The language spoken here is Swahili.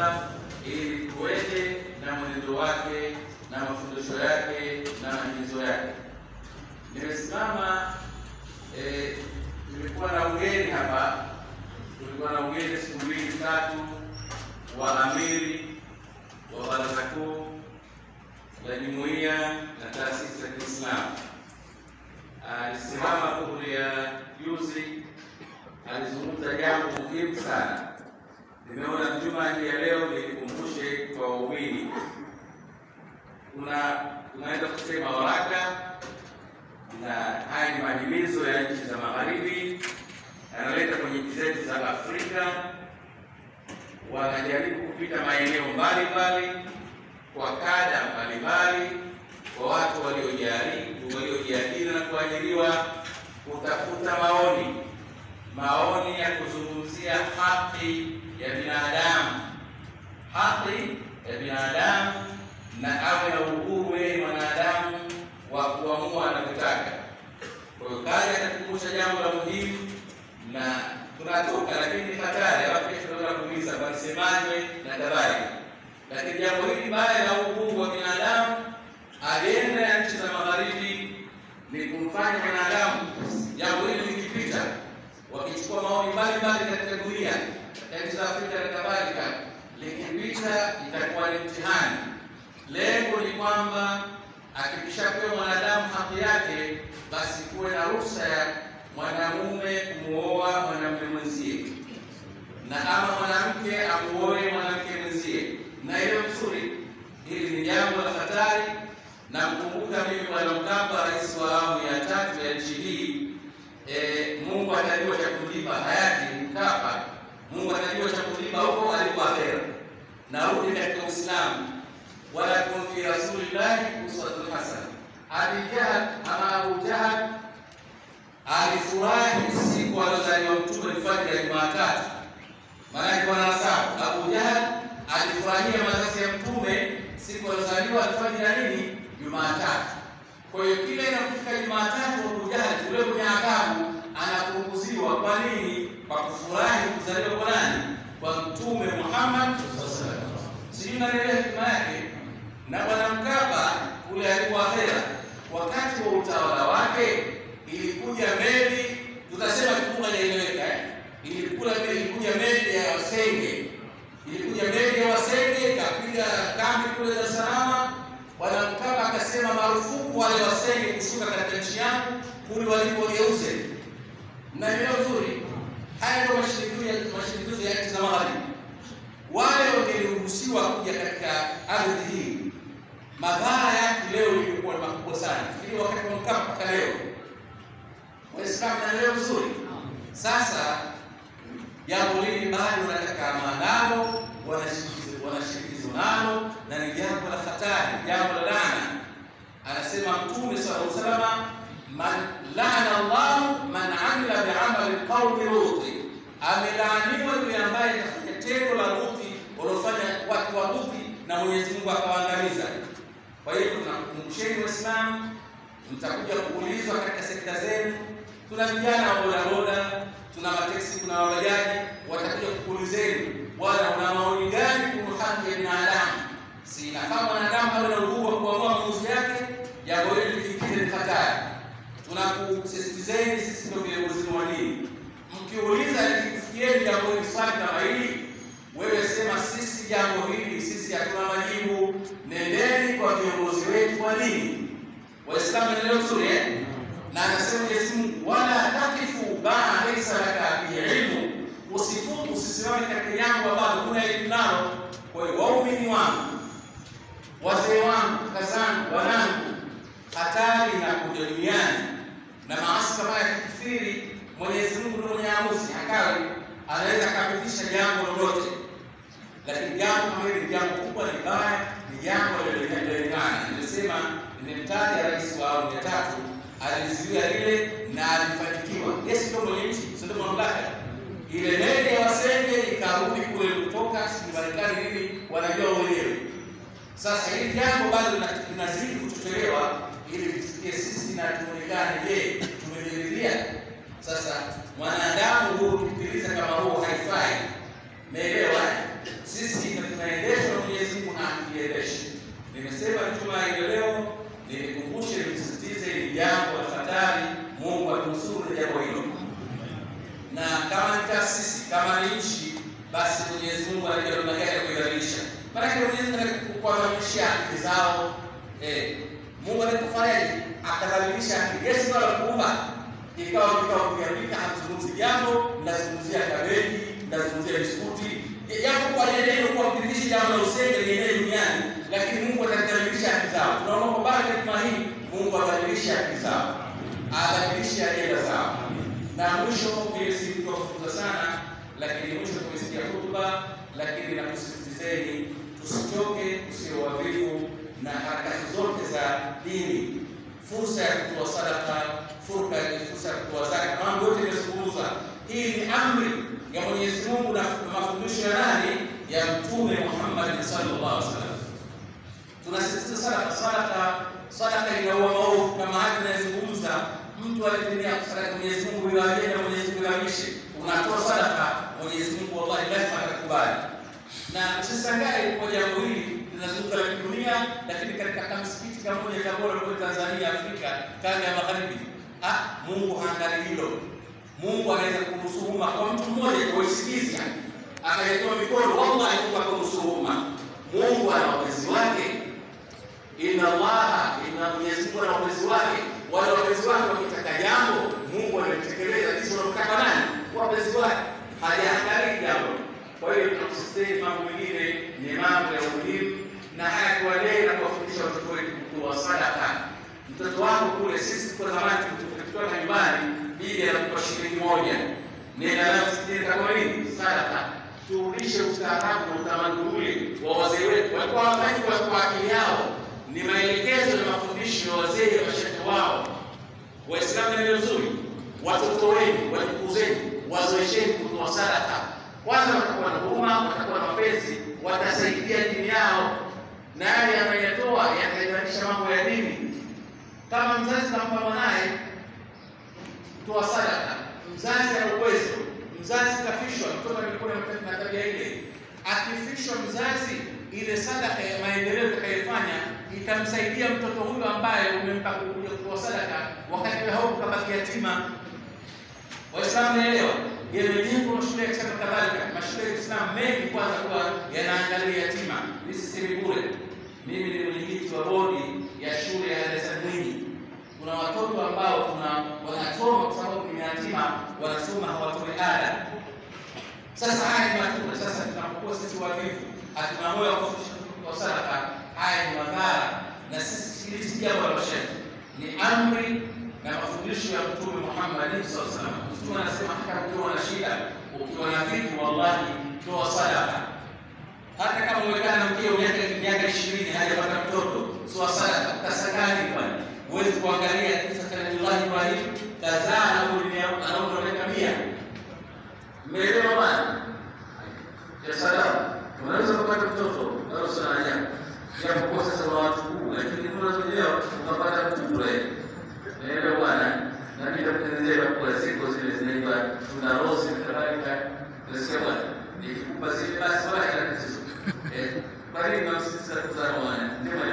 wasallam ili tuende na mwenendo wake na mafundisho yake na maagizo yake. Nimesimama eh, tulikuwa na ugeni hapa, tulikuwa na ugeni siku mbili tatu wa amiri wa baraza kuu la jumuiya na taasisi za Kiislamu. Alisimama dhuhuri ya juzi, alizungumza jambo muhimu sana. Nimeona juma hii ya leo nilikumbushe kwa waumini, kuna tunaweza kusema waraka na haya ni mahimizo ya nchi za magharibi, yanaleta kwenye nchi zetu za Afrika. Wanajaribu kupita maeneo mbalimbali kwa kada mbalimbali, kwa watu waliojaribu waliojiajiri na kuajiriwa, kutafuta maoni maoni ya kuzungumzia haki ya binadamu, haki ya binadamu na awe na uhuru yeye mwanadamu wa kuamua anavyotaka. Kwa hiyo kazi atakumbusha jambo la muhimu, na tunatoka, lakini ni hatari. Alafu kesho tunaweza kuuliza walisemaje na kadhalika, lakini jambo hili baya la uhuru wa binadamu, ajenda ya nchi za magharibi ni kumfanya mwanadamu, jambo hili likipita, wakichukua maoni mbalimbali katika dunia, katika nchi za Afrika na kadhalika, likipita itakuwa ni mtihani. Lengo ni kwamba akikishapewa mwanadamu haki yake, basi kuwe na ruhusa ya mwanamume kumuoa mwanamume mwenzie, na ama mwanamke amuoe mwanamke mwenzie, na hiyo nzuri. Hili ni jambo la hatari. Namkumbuka mimi Bwana Mkapa, rais wa awamu ya tatu ya nchi hii. E, Mungu atajua cha kumlipa hayati Mkapa, Mungu atajua cha kumlipa huko alipo akhera. Narudi katika Uislamu wala kun fi rasulillahi uswatun hasana. Abi Jahal ama Abu Jahal alifurahi siku aliozaliwa Mtume alfajiri ya Jumatatu, maana alikuwa na nasabu. Abu Jahal alifurahia mazazi ya Mtume siku aliozaliwa alfajiri ya nini? Jumatatu. Kwa hiyo kile inapofika Jumatatu, Abu Jahal kule kwenye adhabu anapunguziwa. Kwa nini? Kwa kufurahi kuzaliwa kwa nani? Kwa Mtume Muhammad sallallahu alaihi wasallam. Sijui naelewa hekima yake na Bwana Mkapa kule alikuwa akhera, wakati wa utawala wake ilikuja meli, tutasema kitu hajaeleweka eh, ilikuja meli, ilikuja meli ya Wasenge, ilikuja meli ya Wasenge ikapiga kambi kule Dar es Salaam. Bwana Mkapa akasema marufuku wale Wasenge kushuka katika nchi yangu kuli walipogeuze. Mnaelewa vizuri, haya ndio mashinikizo ya nchi za magharibi. Wale wangeruhusiwa kuja katika ardhi hii madhara yake leo ilikuwa makubwa sana. Fikiri wakati wa Mkapa mpaka leo, Waislamu naelewa vizuri. Sasa jambo hili bado wanataka maandamo, wanashirikizwa nalo na ni jambo la hatari, jambo la laana. Anasema Mtume sallallahu alaihi wasallam, man laana Allahu man amila biamali qaumi Luti, amelaaniwa yule ambaye atafanya tendo la Luti waliofanya watu wa Luti na Mwenyezi Mungu akawaangamiza. Kwa hiyo tunakumbusheni Waislamu, mtakuja kuulizwa katika sekta zenu. Tuna vijana wa bodaboda, tuna mateksi, tuna wabajaji, watakuja kukuulizeni, bwana, una maoni gani kuhusu haki ya binadamu? Si inafaa mwanadamu awe na uhuru wa kuamua maamuzi yake? Jambo hili likingine ni hatari. Tunakusisitizeni, sisi ndio viongozi wa dini, mkiuliza likikufikieni jambo hili, swali kama hili wewe sema sisi jambo hili sisi hatuna majibu. Nendeni kwa viongozi wetu wa dini. Waislamu endeleo vizuri eh? Na anasema Mwenyezi Mungu, wala takifu ma laysa laka bihi ilmu, usifutu usisimame katika jambo ambalo huna elimu nalo. Kwa hiyo waumini wangu, wazee wangu, kaka zangu, wanangu, hatari na kuja duniani na maasi kama yakikithiri, Mwenyezi Mungu ndio mwenye amuzi hakawi anaweza akapitisha jambo lolote, lakini jambo kama hili ni jambo kubwa, ni baya, ni jambo lililojulikana. Nimesema, nimemtaja rais wa awamu ya tatu, alizuia lile na alifanikiwa. Yeye ndio mwenye nchi, si ndio mamlaka. Ile meli ya Wasenge ikarudi kule kutoka sijui Marekani nini, wanajua wenyewe. Sasa hili jambo bado linazidi kuchochelewa ili tufikie sisi na tuonekane, je, tumejiridhia sasa mwanadamu huu ukipitiliza kama huo haifai. Meelewa? Sisi Mwenyezi Mungu anajua namna gani ya kuidhalilisha. Maana Mwenyezi Mungu kuwadhalilishia haki zao. Eh, Mungu anakufanyaje? Akadhalilisha haki. Yesu ndio alikuumba. Ikawa kikao kiambika hamzungumzi jambo, mnazungumzia kabeji, mnazungumzia biskuti. Jambo kwa neno hilo kwa kudhihirisha jambo la usenge lienee duniani, lakini Mungu atadhalilisha haki zao. Tunaona kwa baada ya juma hii Mungu adhalilisha haki zao. Adhalilisha ajenda zao. Na mwisho mimi si mtu wa kuzungumza sana, lakini mwisho tumesikia hotuba, lakini nakusisitizeni tusichoke, tusiwe wavivu na harakati zote za dini. Fursa ya kutoa sadaka, fursa ya kutoa zaka, mambo yote yamezungumza. Hii ni amri ya Mwenyezi Mungu na mafundisho ya nani? Ya Mtume Muhammad sallallahu alaihi wasallam. Tunasisitiza sadaka, sadaka, sadaka inaua maovu kama haya tunayozungumza. Mtu alitumia sadaka Mwenyezi Mungu bila ajenda, Mwenyezi Mungu amishe, unatoa sadaka, Mwenyezi Mungu wallahi lazima atakubali. Na usishangae kwa jambo hili linazunguka la dunia, lakini katika msikiti kama moja Tabora kule Tanzania, Afrika, kanda ya magharibi, ah, Mungu haangalii hilo. Mungu anaweza kuruhusu umma kwa mtu mmoja kwa usikizi akayetoa mikono, wallahi Mungu akaruhusu umma. Mungu ana wapenzi wake, inna Allaha, inna Mwenyezi Mungu ana wapenzi wake. Wale wapenzi wake wakitaka jambo, Mungu analitekeleza jinsi wanavyotaka nani? Wapenzi wake, hajaangalii jambo. Kwa hiyo tunakusisitiza mambo mengine ni mambo ya umuhimu, na haya kuwalea na kuwafundisha watoto wetu kutoa sadaka. Mtoto wako kule, sisi kwa zamani tukitoka nyumbani bibi anakupa shilingi moja, nenda nayo msikitini kama nini? Sadaka. Turudishe ustaarabu na utamaduni ule wa wazee wetu, walikuwa hawafanyi kwa akili yao, ni maelekezo na mafundisho ya wazee na mashehe wao. Waislamu ni nzuri, watoto wenu, wajukuu zenu, wazoesheni kutoa sadaka. Kwanza watakuwa na huruma, watakuwa na mapenzi, watasaidia dini yao, na yale yanayatoa yataimarisha mambo ya dini. Kama mzazi nampa mwanaye toa sadaka. Mzazi ana uwezo, mzazi kafishwa, mtoto alikuwa na tabia ile, akifishwa mzazi, ile sadaka ya maendeleo itakayofanya itamsaidia mtoto huyo ambaye umempa kuja kutoa sadaka, wakati hauko kabaki yatima. Waislamu naelewa yamejengwa mashule ya Kiislamu kadhalika, mashule ya Kiislamu mengi kwanza kuwa yanaangalia yatima. Hizi si bure. Mimi ni mwenyekiti wa bodi ya shule ya Darasa Mwinyi kuna watoto ambao tuna wanasoma kwa sababu ni yatima, wanasoma hawatoi ada. Sasa haya ni matunda. Sasa tunapokuwa sisi wavivu, hatuna moyo wa kufundisha kwa sadaka, haya ni madhara, na sisi hili si jambo la mashehe, ni amri na mafundisho ya Mtume Muhammad sallallahu alaihi wasallam. Mtume anasema hata ukiwa na shida, ukiwa na vitu, wallahi toa sadaka. Hata kama umekaa na mkeo miaka ishirini hajapata mtoto, toa sadaka. Utasakani bwana huwezi kuangalia kisa cha Nabii Ibrahim kazaa anaondoka mia. Mmeelewa bwana? Ya sadaka. Unaweza kupata mtoto au sana ajabu. Japo kwa sasa wa watu kuu lakini unaweza leo ukapata mtoto leo. Naelewa bwana? Na ndio kutengenezea kwa siku zile zinaitwa tuna rose na kadhalika. Nasikia bwana. Nikikupa zile basi wala ina tatizo. Eh, bali na msisitiza kuzaa mwana. Ndio